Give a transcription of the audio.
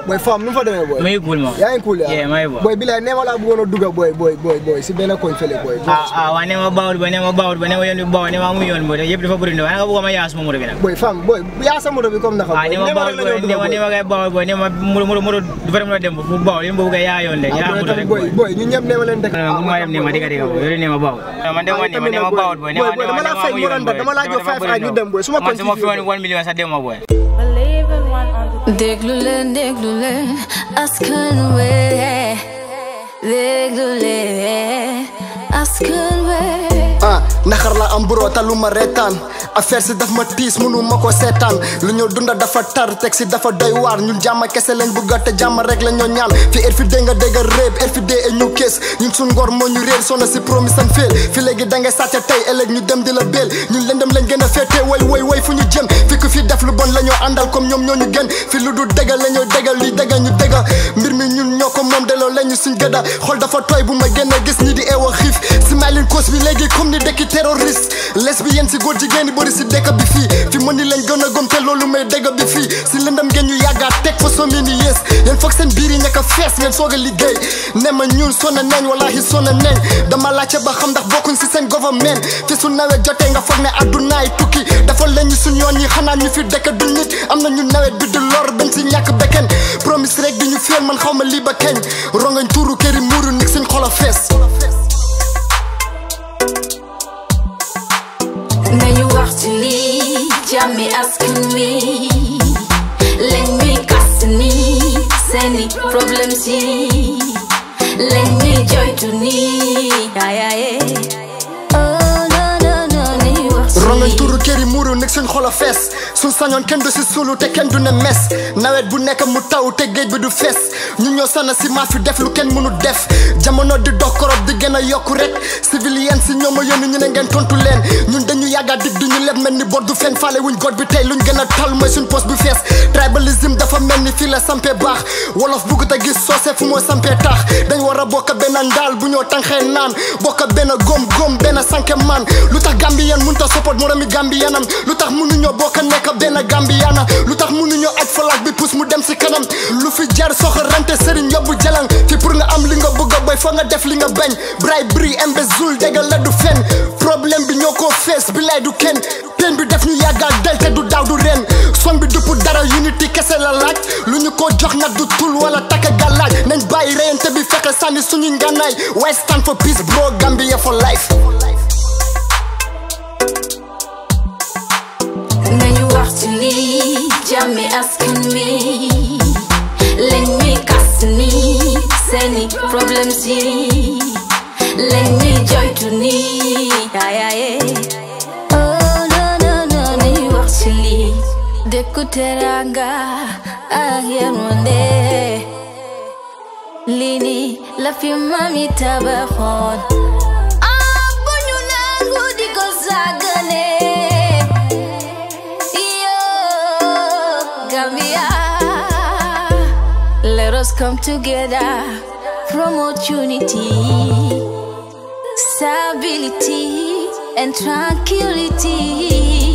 boy fam nu mu fa demee boy may cool ma yaa ngi cool Yeah, may boy. boy bilaay nee ma laa bëggoon a dugga boy boy boy boy si benn koñ fële boy ah ah waa ne ma bawut ba ne ma bawut ba ne ma yoon bi bawut ne ma mu yoon bo yëpp dafa bëri waaye nga bëgg ma yaas ma moto bi nag boy fam boy yaa sa moto bi comme naka ah boy ne ma nee ma bawut rek la ñoo bo ne ma ne dugga ma kay bawut bo ne ma moto moto moto du fa dem dem fu bawut yéen boobu kay yaa yoon de yaa moto rek boy boy ñu ñëpp nee ma leen dëkk bu ma dem ne ma diga diga bo yore ne ma bawut man de ma ne ma ne ma bawut bo ne ma boy dama laa fay mu randa dama laa jox five ay ñu dem boy su ma man su ma fi woon continue one million sax dem ma boy déglu leen déglu leen askan wi déglu leen askan wi ah naxar la am buro talu ma reetaan affaire si daf ma tiis munu ma ko seetaan lu ñu dunda dafa tar teg si dafa doy waar ñun jàmm kese lañ bugga te jàmm rek la ñoo ñaan fi er fi dee nga dégg réeb er fi dee e ñu kees ñun suñ ngor moo ñu réer sonna si promis and fail fi léegi da ngay sàcce tey ëllëg ñu dem di la béel ñun lëndëm lañ gën a féetee way way way fu ñu jëm fi ku fi def lu bon la ñoo àndal comme ñoom ñoo ñu gën fi lu du dëgga la ñoo dëgga luy dëgga ñu dëgga mbir mi ñun ñoo ko moom delloo lañu suñ gëdda xol dafa tooy bu ma génne gis ñi di eewa xiif si maalin cause bi léegi comme ni dekki terroriste lesbienne si góor jigéen yi bëri si dëkk bi fii fi mën ni lañ gën a gom te loolu may dëgg bi fii si lëndam ngeen ñu yàggaat teg fa somi ni yées yéen foog seen biir yi ñàkk a fees ngeen soog a liggéey ne ma ñun sonna neñ wallahi sonna neñ dama laajte ba xam ndax bokkuñ si seen government fi su nawet jotee nga foog ne addunaay tukki dafa lañu suñ yoon yi xanaa ñu fi dëkk du nit am na ñu nawet bi di lor bañ si ñàkk bekken promise rek di ñu feel man xaw ma lii ba keñ rongañ tuuru këri muuru nig suñ xol a fees nañu wax ci lii jàmmi askan wi leen ñuy kas ni seeni problème si leen ñuy joytu ni ayaye oh no no no nañu wax ci rongañ lii tuuru këri muuru nig suñ xol a fees suñ sañoon kenn du si suulu te kenn du ne mes nawet bu nekk mu taw te géej bi du fees ñu ñoo sana si maa fi def lu kenn mënu def jamono di dox korop di gën a yokku rek civilienne si ñoom a yónni ñu ne ngeen tontu leen ñun dañu yàgga dig du ñu leb mel ni bor du fen faale wuñ god bi tey luñ gën a tal mooy suñ poste bu fees tribalisme dafa mel ni fii la sampee baax wolof bugg a gis soose fu moo sampee taax dañ war a bokk benn ndaal bu ñoo tànxee naan bokk benn góom góom benn sanke man lu tax gambien mënut a support moromi gambiyanam lu tax mënuñoo bokk nekk benn gambiyana lu tax mënuñoo aj falaak bi pousse mu dem si kanam lu fi jar soxor rente sëriñ yóbbu jalang fi pour nga am li nga bëgg a boy foog nga def li nga bañ bribery embezzule déggal la du fen problème bi ñoo koo fees bi lay du kenn pen bi def ñu yàggal del te du daaw du ren son bi dupp dara unity kese la laaj lu ñu ko jox nag du tul wala takka gàllaaj nañ bàyyi reyante bi fexe sànni suñuy ngànnaay waaye stand for peace bro Gambia for life nañu wax ci lii jàmmi askan wi leen ñuy kas ni seeni problème si leen ñuy joytu ni ayaye oh no no no nañu wax ci lii dëkku teranga ak yërmande lii ni la fi mami tabaxoon ah bu ñu nangu di ko sàggane Yo, Gambia, let us come together, promote unity, stability, and tranquility.